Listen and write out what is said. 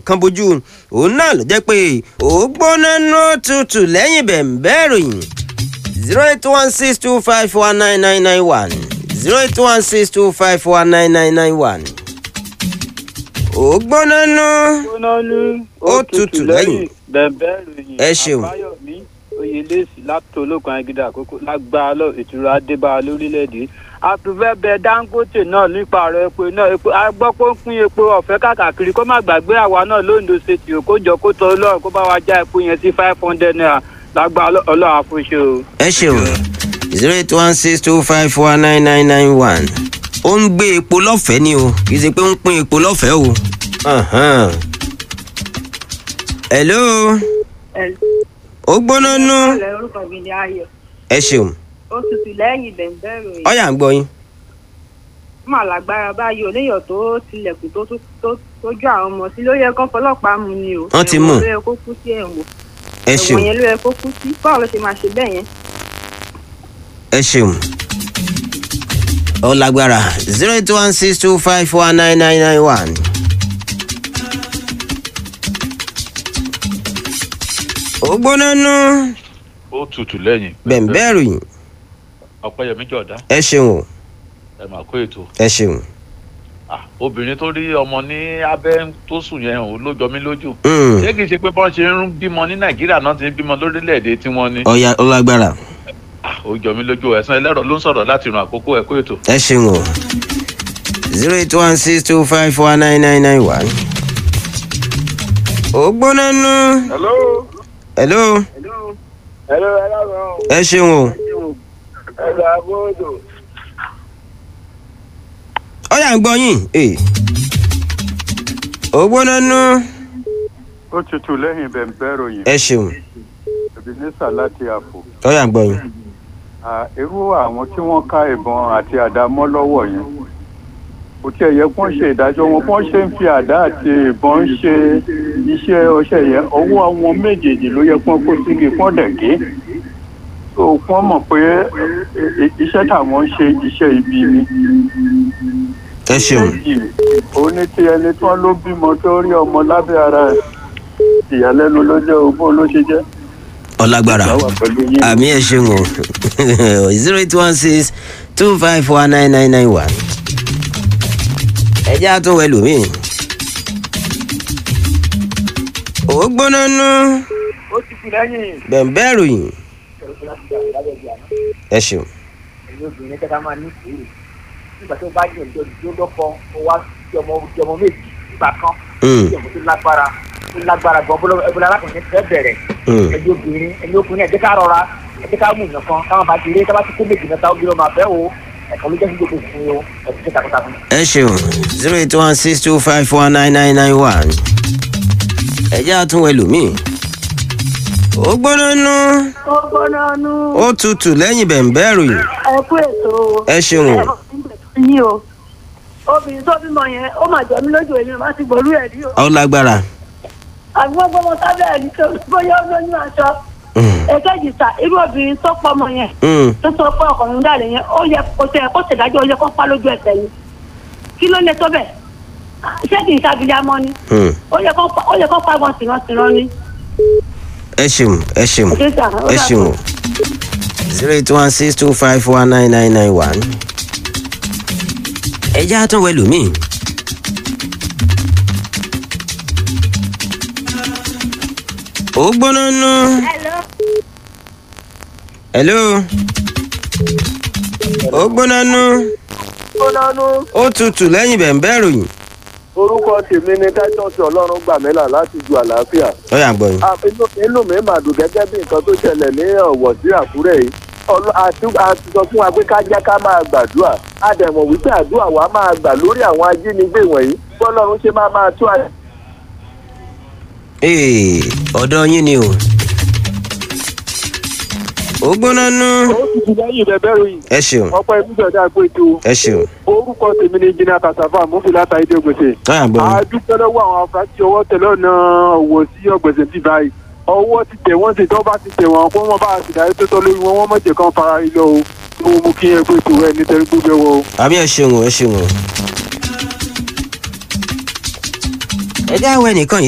nǹkan bójú òun náà ló jẹ́ pé ó gbóná nú tutù lẹ́yìn bẹ̀ǹbẹ́ ìròyìn zero eight one six two five one nine nine nine one zero eight one six two five one nine nine nine one. ó gbóná nú gbóná ní Ó tutù lẹ́yìn. bẹ̀bẹ̀ ròyìn Ẹ ṣeun. àbáyọ̀mí oyèlẹ́sì láti ológun agídá àkókò lágbára lọ ìtura adébá lórílẹ̀‐èdè àtúfẹ́ bẹ dangote náà nípa ọ̀rọ̀ epo náà epo a gbọ́ pé ó ń pín epo ọ̀fẹ́ káàkiri kó má gbàgbé àwa náà lóńdó ṣètì ò kó jọ kó tọ ọlọ́run kó bá wa já epo yẹn sí five hundred naira lágbára ọlọ́run àfúnṣe o. ẹ ṣeun zero eight one six two five four nine nine nine one ó ń gbé epo lọ́fẹ̀ẹ́ ni o kì í ṣe pé ó ń pín epo lọ́fẹ̀ẹ́ o. Ahan. hello ó gbóná nú Ìpínlẹ̀ orúkọ mi ni Ayọ̀. ẹ ṣeun Ó tutù lẹ́yìn bẹ̀ǹbẹ̀ ròyìn. ọ̀yà ń gbọ́ yín. Mà lágbára báyìí oníyọ̀ tó tilẹ̀kùn tó tó- tó tójú àwọn ọmọ sí ló yẹ kán fọlọ́pàá mú ni o. Wọ́n ti Ẹ̀wọ̀n mú. ló yẹ kó kú sí ẹ̀wọ̀n. ẹ ṣeun Ẹ̀wọ̀n yẹn ló yẹ kó kú sí. Báwo ló ṣe máa ṣe bẹ́ẹ̀ yẹn? ẹ ṣeun ó lágbára zero eight one six two five four nine nine nine one. ó gbóná nú ó tutù lẹ́yìn. bẹ̀ǹbẹ̀ ròyìn ọ̀pẹ̀yẹmí jọ̀dá ẹ ṣeun o ẹ mà kó ètò. ẹ ṣeun. Ah, obìnrin tó rí ọmọ ní abẹ́ tó sùn yẹn ò ló jọ mí lójú. Mm. ṣé kìí ṣe pé bọ́n ṣe ń bímọ ní nàìjíríà náà ti ń bímọ lórílẹ̀‐èdè tí wọ́n ní. ọ̀yà ó lágbára Ah, ó jọ mí lójú ẹ̀sán ẹlẹ́rọ ló ń sọ̀rọ̀ láti ràn àkókò ẹ̀ kó ètò. ẹ ṣeun o zero eight one six two five four nine nine nine one. ó gbóná nú. hello hello hello ẹ lọ́rùn ẹ ṣeun o ẹ lọ abóodò. ọ̀yà ń gbọ́ yín. Eh. ó gbóná nú. ó tutù lẹ́yìn bẹ̀ǹbẹ̀ ròyìn ẹ ṣeun ebenezer láti àpò ọ̀yà ń gbọ́ yín. À, irú àwọn tí wọ́n ká ìbọn àti àdá mọ́ lọ́wọ́ yẹn kò tiẹ̀ yẹ kí wọ́n ṣe ìdájọ́ wọn bí wọ́n ṣe ń fi àdá àti ìbọn ṣe iṣẹ́ ọṣẹ yẹn ọwọ́ àwọn méjèèjì ló yẹ kí wọ́n kó síbi kí wọ́n dẹ̀ gé so kí wọ́n mọ̀ pé i- i- iṣẹ́ táwọn ń ṣe iṣẹ́ ibi ni ẹ ṣeun méjì ó ní tí ẹni tí wọ́n ló bímọ tó rí ọmọ lábẹ́ ara ẹ̀ ìyàlẹ́nu ló jẹ́ ogún ló ṣe jẹ́ ọ̀làgbára ìyá wà pẹ̀lú yín. àmì ẹ ṣeun o zero eight one six two five four nine nine nine one. ẹ jẹ́ àtúnwẹ̀ lómìn. ó gbóná nú. ó tutù lẹ́yìn. bẹ̀ǹbẹ̀ ròyìn ẹ ṣeun ẹ̀yin obìnrin kẹta máa ní sùúrù nígbà tó bá yàn jọ ìjó lọ́kọ ó wá sí ọmọ sí ọmọ méjì nígbà kan Mm. sí ọmọ tó lágbára tó lágbára gan bọ́lá ẹbí alákùnrin fẹ́ bẹ̀rẹ̀ Mm. ẹ̀yin obìnrin ẹ̀yin obìnrin ẹ̀jẹ̀ ká rọra ẹ̀jẹ̀ ká mú ìyàn kan káwọn bá ti rí káwọn ti kó méjì mẹ́ta obìnrin ọmọ àfẹ́ o ẹ̀kan ló jẹ́ sí gbogbo ìfún o ẹ̀sìn kẹta kọta fún. ẹ ṣeun zero eight one six two five four nine nine nine one. ẹ jẹ́ àtúnwẹ̀ lómìn. ó gbóná nú. Ó gbóná nú. ó tutù lẹ́yìn bẹ̀ǹbẹ̀ ròyìn Ẹ kú ètò o. ẹ ṣeun o. Yín o. Obìnrin tó bímọ yẹn, ó mà jọ mí lójú èmi má ti gbòòrú ẹ̀ rí o. ó lágbára. Àbí wọ́n gbọ́mọ sábẹ́ ẹ̀ ní tó bóyá ó lóyún aṣọ. Mm. Èkejì sà, irú obìnrin tó pọ̀ ọmọ yẹn. Mm. tó sọ pé ọkùnrin dàlẹ yẹn ó yẹ kó tẹ kó ṣèdájọ́ ó yẹ kó pa lójú ẹsẹ̀ yìí kí ló lè tó bẹ̀ ṣé kì í ṣàbíyamọ ni Mm. ó yẹ kó pa ó yẹ kó pa wọn tìrantìran ni. ẹ ṣeun ẹ ṣeun Ẹ ṣé sà, ó ẹ dàbọ̀. ṣeun o zero eight one six two five four nine nine nine one. ẹ jẹ́ àtúnwẹ̀ lómìn. ó gbóná nú. hello. ó gbóná nú. gbónánú ó tutù lẹ́yìn bẹ̀ǹbẹ̀ ròyìn. orúkọ tèmi ni titus ọlọ́run gbàmílà láti ju àlàáfíà. ó yà ń gbọ́ yín. Ah, inú inú mi mà dùn gẹ́gẹ́ bí nǹkan tó ṣẹlẹ̀ ní ọ̀wọ̀ sí àkúrẹ́ yìí Ọlọ́- àti- a ti sọ fún wa pé ká jẹ́ ká máa gbàdúrà a dẹ̀ mọ̀ wípé àdúrà wa máa gbà lórí àwọn ajínigbé wọ̀nyí bọ́lọ́run ṣe máa máa tú àyè. Ee, ọ̀dọ̀ yín ni o. ó gbóná nú. ó sì ti lẹ́yìn bẹ̀bẹ̀ ròyìn ẹ ṣeun ọ̀pọ̀ ìmúṣọ̀dá àgbèjò ẹ ṣeun orúkọ tèmi ni jìnnà kàṣàfà mufilata ìdẹ́gbèsè. ó yà ń gbọ́ yín. a dúpẹ́ lọ́wọ́ àwọn afurasí ọwọ́ tẹ̀lé ọ̀nà ọ̀wọ̀ sí ọ̀gbẹ̀sẹ̀ ti báyìí ọwọ́ ti tẹ̀ wọ́n sì tọ́ bá ti tẹ̀ wọ́n kó wọ́n bá a sì dárí tó tọ́ lórí wọn wọ́n mọ̀jẹ̀ kan fara ilé o mo mú kí ẹ pé tó ẹ nítorí gbogbo ẹ wọ o. àbí ẹ ṣeun o ẹ ṣeun o. ẹ jẹ́ àwọn ẹnìkan yìí